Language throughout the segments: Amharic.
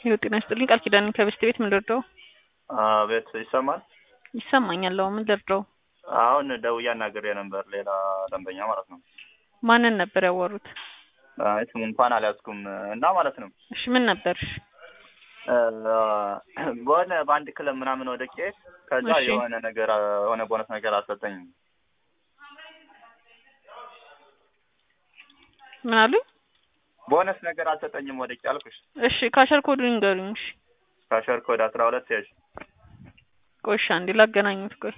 ይኸው ጤና ይስጥልኝ ቃል ኪዳን ከበስት ቤት ምን ልርዳው? ቤት ይሰማል። ይሰማኛል። አዎ ምን ልርዳው? አሁን ደውዬ አናግሬ ነበር፣ ሌላ ደንበኛ ማለት ነው። ማንን ነበር ያወሩት? አይ ስሙ እንኳን አልያዝኩም እና ማለት ነው እሺ ምን ነበር? በሆነ በአንድ ክለብ ምናምን ወደቄ ከዛ እሺ። የሆነ ነገር የሆነ ቦነስ ነገር አልሰጠኝም። ምን አሉኝ? ቦነስ ነገር አልሰጠኝም ወደቄ አልኩሽ። እሺ ካሸር ኮዱን ንገሩኝ። እሺ ካሸር ኮድ አስራ ሁለት ያዥ ቆይ እሺ አንዴ ላገናኙት። ቆይ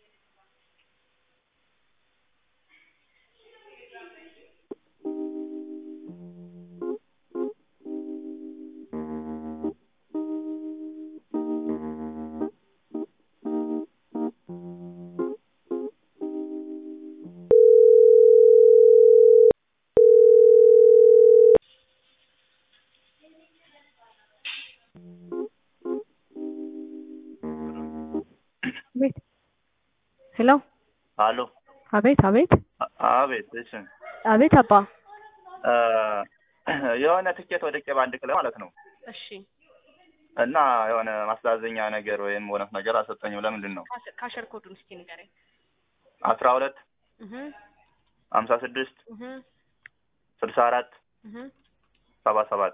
አቤት ሄሎ አሎ አቤት አቤት አ- አቤት እሺ አቤት አባ እ፣ የሆነ ትኬት ወደቄ በአንድ ክለብ ማለት ነው እሺ እና የሆነ ማስተዛዘኛ ነገር ወይም ቦነስ ነገር አልሰጠኝም። ለምንድን ነው? ካሸር ኮዱን እስኪ ንገረኝ። አስራ ሁለት እህ ሀምሳ ስድስት እህ ስልሳ አራት እህ ሰባ ሰባት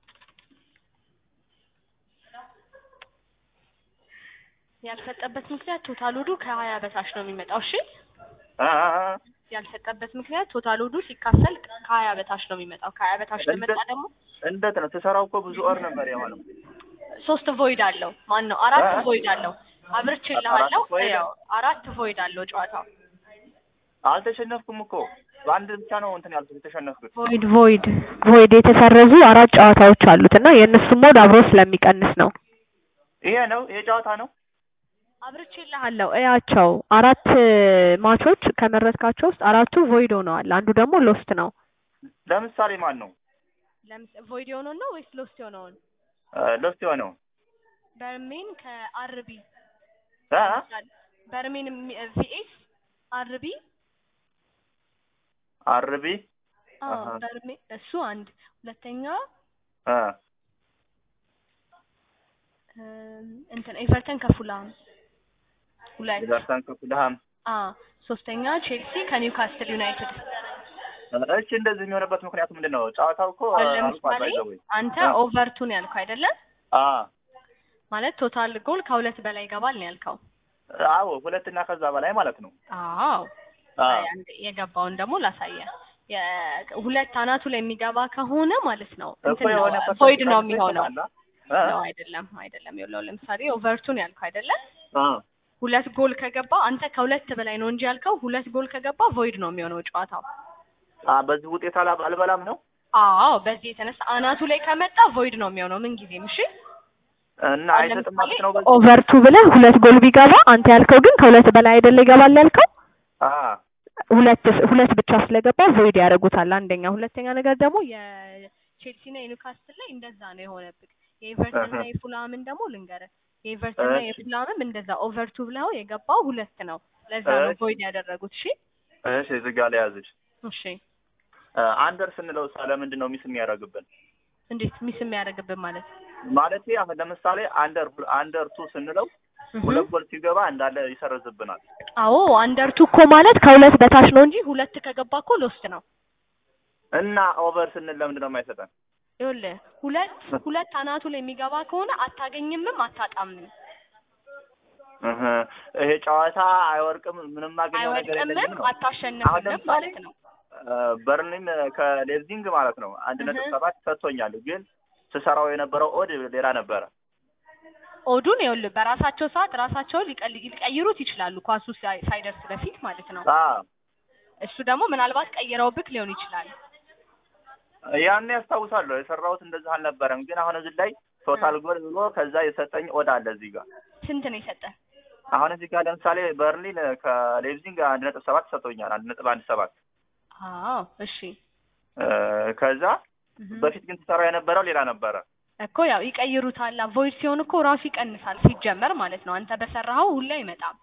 ያልሰጠበት ምክንያት ቶታል ወዱ ከሀያ በታች ነው የሚመጣው። እሺ አ- አ- አ- ያልሰጠበት ምክንያት ቶታል ወዱ ሲካፈል ከሀያ በታች ነው የሚመጣው። ከሀያ በታች ከመጣ ደግሞ እንዴት ነው ስሰራው እኮ ብዙ ወር ነበር የሆነው። ሶስት ቮይድ አለው። ማን ነው? አራት አ- ቮይድ አለው። አብርቼልሃለሁ። አራት void? ያው አራት ቮይድ አለው ጨዋታው። አልተሸነፍኩም እኮ በአንድ ብቻ ነው እንትን ያልኩት የተሸነፍኩት። ቮይድ ቮይድ ቮይድ የተሰረዙ አራት ጨዋታዎች አሉት እና የእነሱ ሞድ አብሮ ስለሚቀንስ ነው። ይሄ ነው ይሄ ጨዋታ ነው። አብርቼልሃለሁ። እያቸው አራት ማቾች ከመረጥካቸው ውስጥ አራቱ ቮይድ ሆነዋል። አንዱ ደግሞ ሎስት ነው። ለምሳሌ ማን ነው ለምስ ቮይድ የሆነውን ነው ወይስ ሎስት የሆነውን? ሎስት የሆነው በርሜን ከአርቢ አ? በርሜን ቪኤስ አርቢ አርቢ አዎ አሃ። በርሜ እሱ አንድ ሁለተኛ አ እም፣ እንትን ኤቨርተን ከፉላም ሁለት ኤቨርተን ከፉልሃም አ ሶስተኛ ቼልሲ ከኒውካስትል ዩናይትድ እሺ እንደዚህ የሚሆንበት ምክንያቱ ምንድን ነው? ጨዋታው እኮ አሁን አልቋል ለምሳሌ ባይዘው አንተ አ። ኦቨርቱን ያልከው አይደለም አ ማለት ቶታል ጎል ከሁለት በላይ ይገባል ነው ያልከው አዎ ሁለትና ከዛ በላይ ማለት ነው። አዎ አ አንድ የገባውን ደግሞ ላሳየ የ- ሁለት አናቱ ላይ የሚገባ ከሆነ ማለት ነው እኮ እንትን ነው የሆነ ቮይድ ነው ፐርሰንት የሚሆነው ይሰጣል አ? ነው አይደለም አይደለም ይኸውልህ ለምሳሌ ኦቨርቱን ያልከው አይደለም አ ሁለት ጎል ከገባ አንተ ከሁለት በላይ ነው እንጂ ያልከው ሁለት ጎል ከገባ ቮይድ ነው የሚሆነው ጨዋታው አ በዚህ ውጤት አላ- አልበላም ነው አዎ በዚህ የተነሳ አናቱ ላይ ከመጣ ቮይድ ነው የሚሆነው ምን ጊዜም እሺ እና አሁን አይሰጥም ለምሳሌ ማለት ነው። በዚህ ኦቨርቱ ብለህ ሁለት ጎል ቢገባ አንተ ያልከው ግን ከሁለት በላይ አይደለ ይገባል ያልከው አ ሁለት ሁለት ብቻ ስለገባ ቮይድ ያደርጉታል። አንደኛ፣ ሁለተኛ ነገር ደግሞ የቼልሲና የኒውካስትል ላይ እንደዛ ነው የሆነብህ የኤቨርተንና እህ። የፉላምን ደግሞ ልንገርህ የኤቨርተንና እሺ። የፉላምም እንደዛ ኦቨርቱ ብለው የገባው ሁለት ነው ለዛ ነው እሺ። ቮይድ ያደረጉት እሺ እሺ እዚህ ጋር ለያዝሽ እሺ አንደር ስንለው ሳ ለምንድን ነው ሚስ የሚያደርግብን? እንዴት ሚስ የሚያደርግብን ማለት ማለት አሁን ለምሳሌ አንደር አንደር ቱ ስንለው ሁለት ጎል ሲገባ እንዳለ ይሰርዝብናል። አዎ አንደርቱ እኮ ማለት ከሁለት በታች ነው እንጂ ሁለት ከገባ እኮ ሎስት ነው እና ኦቨር ስንል ለምንድን ነው የማይሰጠን? ይኸውልህ ሁለት ሁለት አናቱ ላይ የሚገባ ከሆነ አታገኝምም አታጣምም እህ ይሄ ጨዋታ አይወርቅም ምንም ማገኘው ነገር የለኝም አይወድቅምም ነው። አሁን አታሸንፍምም ለምሳሌ ማለት ነው በርሊን ከሌዝዲንግ ማለት ነው አንድ ነጥብ እህ። ሰባት ሰጥቶኛል፣ ግን ስሰራው የነበረው ኦድ ሌላ ነበረ። ኦዱን ይኸውልህ በራሳቸው ሰዓት ራሳቸውን ሊቀል- ሊቀይሩት ይችላሉ ኳሱ ሳይ- ሳይደርስ በፊት ማለት ነው አ እሱ ደግሞ ምናልባት ቀይረውብክ ሊሆን ይችላል ያን ያስታውሳለሁ። የሰራሁት እንደዚህ አልነበረም፣ ግን አሁን እዚህ ላይ ቶታል ጎል ብሎ ከዛ የሰጠኝ ኦድ አለ እዚህ ጋር ስንት ነው የሰጠ አሁን እዚህ ጋር ለምሳሌ በርሊን ከሌቭዚንግ አንድ ነጥብ ሰባት ሰጥቶኛል። አንድ ነጥብ አንድ ሰባት አዎ እሺ እ ከዛ እህ። በፊት ግን ትሰራ የነበረው ሌላ ነበረ። እኮ ያው ይቀይሩታል ቮይድ ሲሆን እኮ ራሱ ይቀንሳል ሲጀመር ማለት ነው አንተ በሰራኸው ሁሉ አይመጣም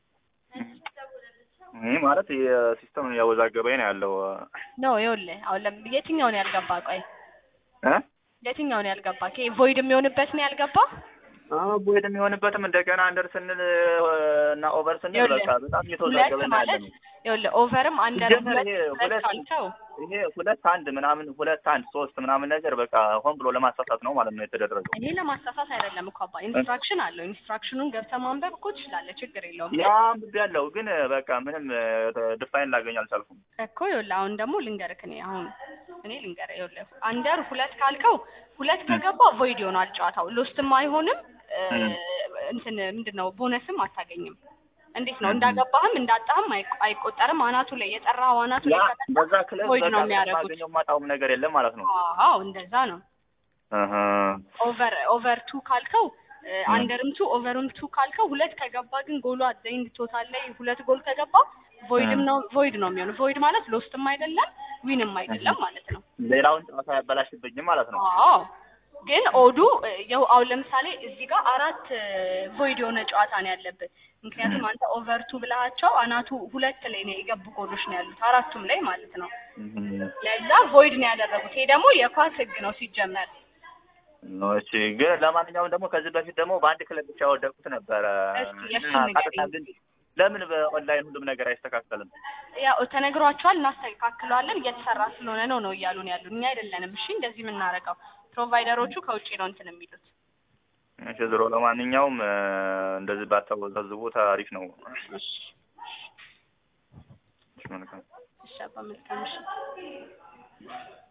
ይህ ማለት የሲስተም እያወዛገበኝ ነው ያለው ነው ይኸውልህ አሁን ለም- የትኛውን ያልገባ ቆይ እ የትኛው ነው ያልገባ? ይሄ ቮይድ የሚሆንበት ነው ያልገባ? አዎ ቦይድ የሚሆንበትም እንደገና አንደር ስንል እና ኦቨር ስንል ይኸውልህ፣ በቃ በጣም ሁለት እየተወዛገበ ነው ማለት ያለነው። ይኸውልህ ኦቨርም አንደር ሲጀመር ሁለት ይሄ ሁለት ሁለት ካልከው ይሄ ሁለት አንድ ምናምን ሁለት አንድ ሶስት ምናምን ነገር በቃ ሆን ብሎ ለማሳሳት ነው ማለት ነው የተደረገው። ይሄ ለማሳሳት አይደለም እኮ አባ ኢንስትራክሽን አለው። ኢንስትራክሽኑን ገብተህ ማንበብ እኮ ትችላለህ፣ ችግር የለውም። ያ አንብቤ ያለው ግን በቃ ምንም ድፋይን ላገኝ አልቻልኩም። እኮ ይኸውልህ አሁን ደግሞ ልንገርህ እኔ አሁን እኔ ልንገርህ ይኸውልህ አንደር ሁለት ካልከው ሁለት ከገባ ቮይድ ይሆናል ጨዋታው ሎስትም አይሆንም እ፣ እም። እንትን ምንድን ነው ቦነስም አታገኝም። እንዴት ነው እንዳገባህም እንዳጣህም አይቆ- አይቆጠርም። አናቱ ላይ የጠራኸው አናቱ ያ ላይ ከመጣ በዛ ክለብ ቮይድ በቃ ነው የሚያደርጉት። ማገኘው ማጣውም ነገር የለም ማለት ነው። አዎ እንደዛ ነው። እህ ኦቨር ኦቨር ቱ ካልከው አንደርም ቱ ኦቨርም ቱ ካልከው ሁለት ከገባ ግን ጎሉ አዘይንድ ቶታል ላይ ሁለት ጎል ከገባ ቮይድም ነው ቮይድ ነው የሚሆነው። ቮይድ ማለት ሎስትም አይደለም ዊንም አይደለም ማለት ነው። ሌላውን ጨዋታ ያበላሽብኝም ማለት ነው። አዎ ግን ኦዱ እ፣ ያው አሁን ለምሳሌ እዚህ ጋር አራት ቮይድ የሆነ ጨዋታ ነው ያለበት። ምክንያቱም አንተ ኦቨር ቱ ብለሃቸው አናቱ ሁለት ላይ ነው የገቡ ጎሎች ነው ያሉት አራቱም ላይ ማለት ነው። እህ ለዛ ቮይድ ነው ያደረጉት። ይሄ ደግሞ የኳስ ሕግ ነው ሲጀመር። እሺ ግን ለማንኛውም ደግሞ ከዚህ በፊት ደግሞ በአንድ ክለብ ብቻ ያወደቁት ነበረ እስኪ የእሱን እና ንገረኝ። ቀጥታ ግን ለምን በኦንላይን ሁሉም ነገር አይስተካከልም? ያው ተነግሯቸዋል፣ እናስተካክለዋለን እየተሰራ ስለሆነ ነው ነው እያሉን ያሉ እኛ አይደለንም። እሺ እንደዚህ የምናደርገው ፕሮቫይደሮቹ ከውጭ ነው እንትን የሚሉት። እሺ ዞሮ ለማንኛውም እ፣ እንደዚህ ባታወዛዝቡት አሪፍ ነው። እሺ እሺ መልካም እሺ አባ መልካም እሺ